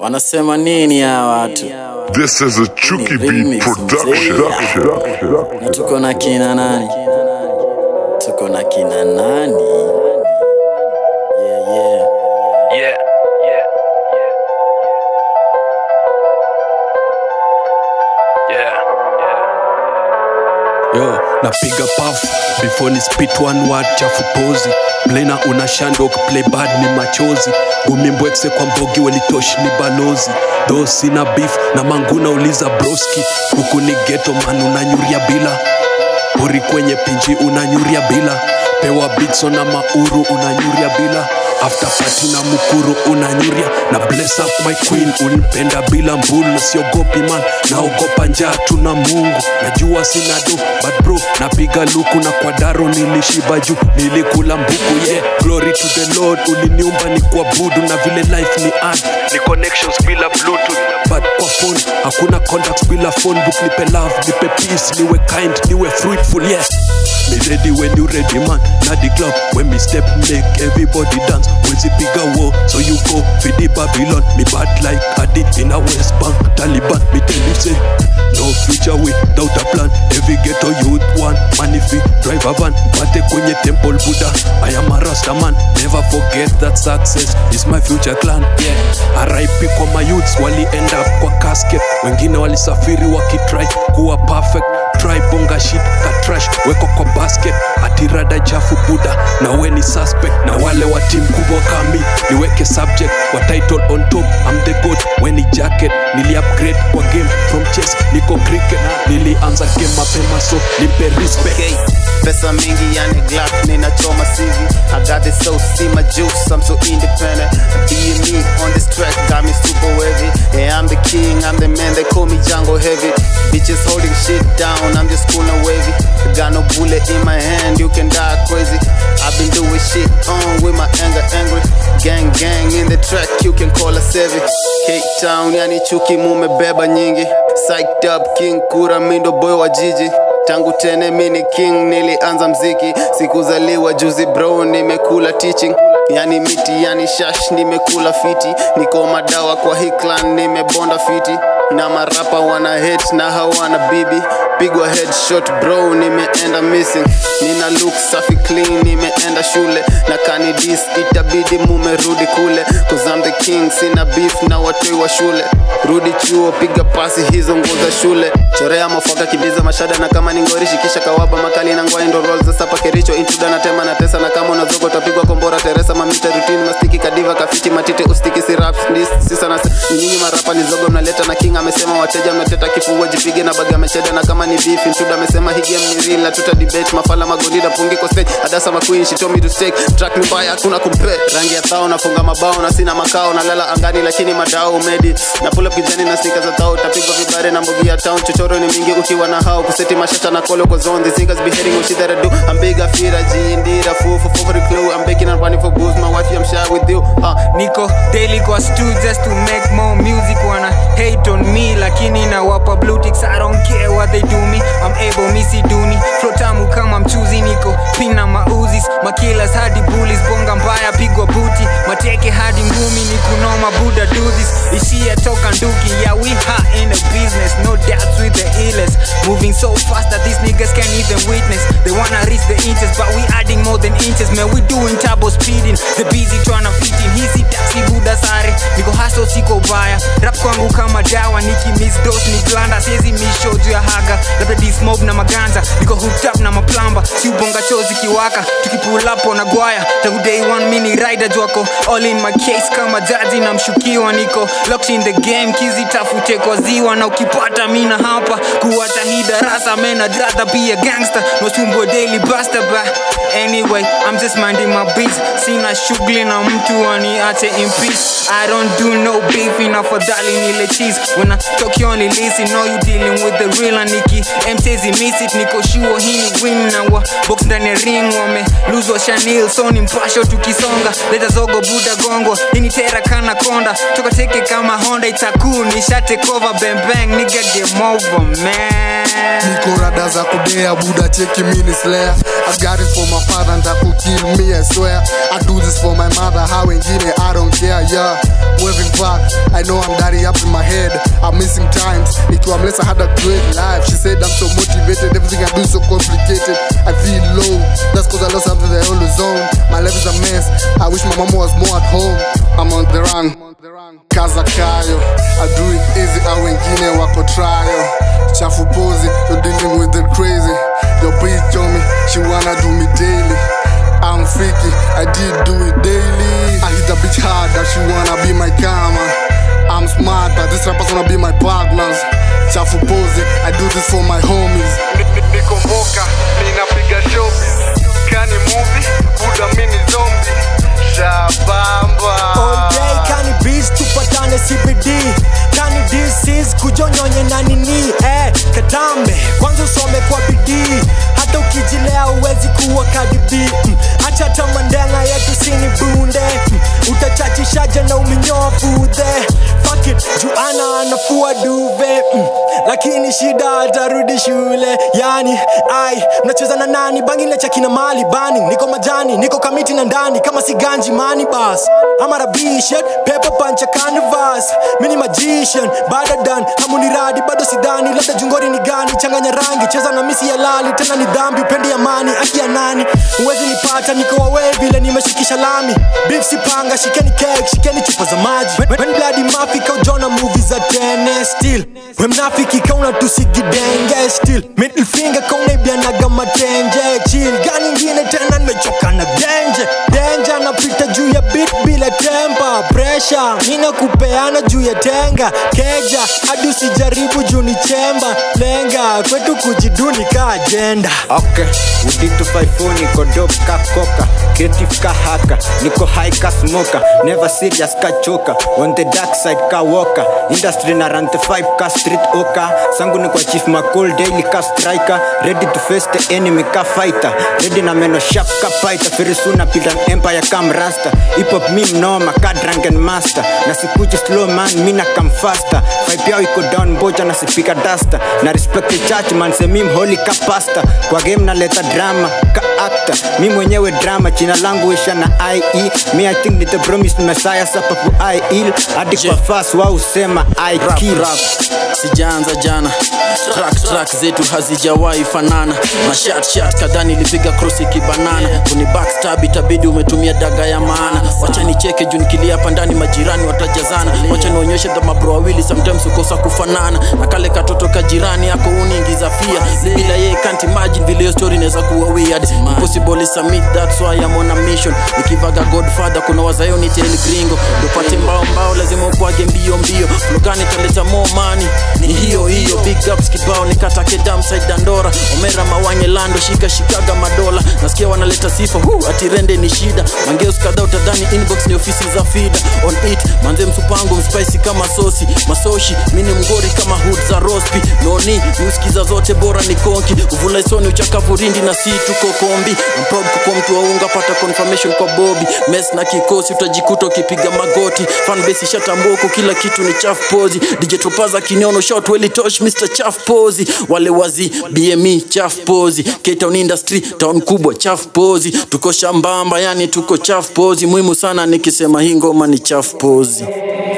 Wanasema nini hawa watu? This is a Chucky Beat Remix, production. Na tuko na kina nani? Tuko na kina nani? Yeah, yeah. Yeah, yeah, yeah, yeah, yeah. yo napiga paf before ni spit one word chafu pozi plena una shandok play bad ni machozi gumimbwekse kwa mbogi welitoshi ni balozi tho sina beef na manguna uliza broski huku ni geto man unanyuria bila pori kwenye pinji unanyuria bila pewa bitso na mauru unanyuria bila after party na mukuru unanyuria na bless up my queen unipenda bila mbulu na siogopi man naogopa njaa tuna mungu najua sina do but bro napiga luku na kwa daro nilishiba juu nilikula mbuku yeah glory to the lord uliniumba ni kuabudu na vile life ni ad ni connections bila bluetooth but kwa phone hakuna contacts bila phone book nipe love nipe peace niwe kind niwe fruitful yeah me ready when you ready man na the club when me step make everybody dance wezi piga wo so you go fidi babylon me bad like adi in a west bank taliban me tell you say no future without a plan every ghetto youth one man if we drive a van pate kwenye temple buddha i am a rasta man never forget that success is my future clan yeah rip kwa my youths wali end up kwa casket wengine walisafiri wakitry kuwa perfect try bonga shit ka trash weko kwa basket atirada chafu buda na we ni suspect na wale wa team kubwa kami niweke subject wa title on top I'm the god weni jacket nili upgrade kwa game from chess niko cricket nilianza game mapema so nipe respect okay. Pesa mingi yani Glock ninachoma CV I got this so see my juice I'm so independent Being me on this track got me super wavy Yeah I'm the king I'm the man they call me Django heavy Bitches holding shit down I'm just cool and wavy I got no bullet in my hand you can die crazy I've been doing shit on with my anger angry Gang gang in the track you can call us heavy Cape Town yani chuki mumebeba nyingi Psyched up king kura mindo boy wa jiji tangu tene mini king nilianza mziki sikuzaliwa juzi bro nimekula teaching yani miti yani shash nimekula fiti niko madawa kwa hii clan nimebonda fiti na marapa wana hate na hawana bibi pigwa headshot bro nimeenda missing nina look safi clean nimeenda shule na kanidis itabidi mumerudi kule cause I'm the king sina beef na watoi wa shule rudi chuo piga pasi hizo nguo za shule chorea mafaka kibiza mashada na kama ni ngori shikisha kawaba makali na ngwai ndo roll za sapa kericho intruda na tema na tesa na kama unazogo utapigwa kombora teresa mamita routine mastiki kadiva kafichi matite ustiki si rap dis sisa na nyinyi marapa ni zogo mnaleta na king amesema wateja mnateta kifua jipige na baga mecheda na kama ni beef intruda amesema hii game ni real na tuta debate mafala magondida pungi kwa stage adasa maqueen she told me to stake track ni mbaya hakuna compare rangi ya thao nafunga mabao na sina makao nalala angani lakini madao medi na pull up kijani na sneakers za thao tapigwa vibare na mbogi ya town chochoro ni mingi ukiwa na hao kuseti mashata na kolo kwa zone these niggas be hating on shit that I do I'm big I feel I G indeed I fool for fool for the clue I'm baking and running for booze my wife I'm shy with you uh, niko daily kwa stu just to make more music wana hate on me lakini nawapa blue ticks I don't care what they do me I'm able misi duni flow tamu kama mchuzi niko pina mauzis makilas hadi bullies bonga mbaya pigwa buti mateke hadi ngumi ni kunoma buda do this ishia toka nduki yeah we hot in the business no doubts with the illest moving so fast that these niggas can't even witness they wanna reach the inches but we adding more than inches man we doing turbo speeding the busy tryna fit in hizi taxi buda sare niko haso siko baya rap kwangu kama dawa niki miss dose ni blanda siezi misho juu ya haga labda dismob na maganza niko hooked up na maplamba si ubonga chozi kiwaka tukipull up on agwaya tangu day one mini rider jwako all in my case kama jaji na mshukiwa niko locked in the game kizi tafute kwa ziwa na ukipata mina hapa kuwacha hii darasa man I'd rather be a gangster nosumbwe daily buster ba anyway I'm just minding my beats sina shughuli na mtu aniache in peace I don't do no beef inafadhali nile cheese when I talk you only listen know you dealing with the real aniki msezi miss it niko sure hii ni win na wa box ndani ya ring wame lose wa Chanel so ni mpasho tukisonga leta zogo buda gongo ini tera kana konda toka teke kama Honda itaku nishate cover bang bang nigga game over man niko rada za kudea buda cheki mini slayer I got it for my father ndakukill me I swear I do this for my mother how wengine I don't care yeah waving fuck I know I'm dirty up in my head I'm missing times Nikiwa mless I had a great life She said I'm so motivated Everything I do is so complicated I feel low That's cause I lost something that I always own My life is a mess I wish my mama was more at home I'm on the run Kaza kayo I do it easy au wengine wako trial Chafu pozi You're dealing with the crazy Your bitch told me She wanna do me daily I'm freaky, I did do it daily. I hit the bitch hard that she wanna be my karma. I'm smarter, this rappers wanna be my partners. Chafu pose, I do this for my homies. nikomboka ninapiga shopping kani movie buda mini zombie shabamba all day kani beats tupatane cbd kani dcs kujonyonye na nini eh, katambe kwanza usome kwa bidii hata ukijilea uwezi kuwa kadibi mm. acha tamandenga yetu sini bunde mm. utachachishaje na uminyoa fudhe Fuck it, juana anafua duve mm. lakini shida atarudi shule yani ai mnacheza na nani bangi lecha kina mali bani niko majani niko kamiti na ndani kama si ganji mani bas ama rabishet pepa pancha canvas mini magician badadan hamuniradi bado sidani labda jungori ni gani changanya rangi cheza na misi ya lali tena ni dhambi upendi amani aki ya nani huwezi nipata niko wawe vile nimeshikisha lami beef sipanga shikeni cake shikeni chupa za maji when, when bloody mafika ujona movie za tene still we mnafiki kauna tusigidenge still middle finger kaunaibianaga matenje chill gani ingine tena nimechoka na genje denja napita juu ya bit bila tempa presha nina kupeana juu ya tenga keja hadi usijaribu juu ni chemba lenga kwetu kujiduni ka ajenda okay uditu faifo niko dop ka koka creative ka haka niko high ka smoker never serious ka choka on the dark side ka walker industry na run the five ka street oka sangu ni kwa chief macol daily ka striker ready to face the enemy ka fighter ready na meno sharp ka fighter very soon na build an empire kam rasta hip hop mi mnoma ka drunken master na sikuji slow man mi na kam faster vibe yao iko down mboja na sipika duster na respect the church man se mim holy ka pastor kwa game naleta drama ka actor mi mwenyewe drama jina langu isha na ie mi i think ni the promised messiah sapapu i ill hadi kwa fast wao usema i rap, kill rap. sijaanza jana track track zetu hazijawahi fanana mashat shat kadhaa nilipiga cross ikibanana kuni backstab itabidi umetumia daga ya maana wacha nicheke juu nikilia hapa ndani majirani watajazana wacha nionyeshe the mabro wawili sometimes ukosa kufanana na kale katoto ka jirani yako uniingiza fia bila yeye can't imagine vile hiyo story inaweza kuwa weird impossible is a myth that's why I'm on a mission nikivaga godfather kuna wazayo ni tel gringo upate mbao mbao lazima ukwage mbio mbio lugani taleta more money ni hiyo hiyo big ups kibao nikatake damside dandora omera mawanye lando shika shikaga madola nasikia wanaleta sifa hu atirende ni shida mangeus kadhaa utadhani inbox ni ofisi za fida on it manze msupango mspicy kama sosi masoshi mini mgori kama hood za rospi noni uskiza zote bora ni konki uvula isoni uchakavu rindi na si tuko kombi I'm proud kukuwa mtu wa unga pata confirmation kwa bobi mes na kikosi utajikuta ukipiga magoti fanbase ishatambuko kila kitu ni chaf pozi dj tupaza kiniono shot weli tosh mr chaf pozi wale wazi bme chaf pozi K-Town industry town kubwa chaf pozi tuko shambamba yani tuko chaf pozi muhimu sana nikisema hii ngoma ni chaf pozi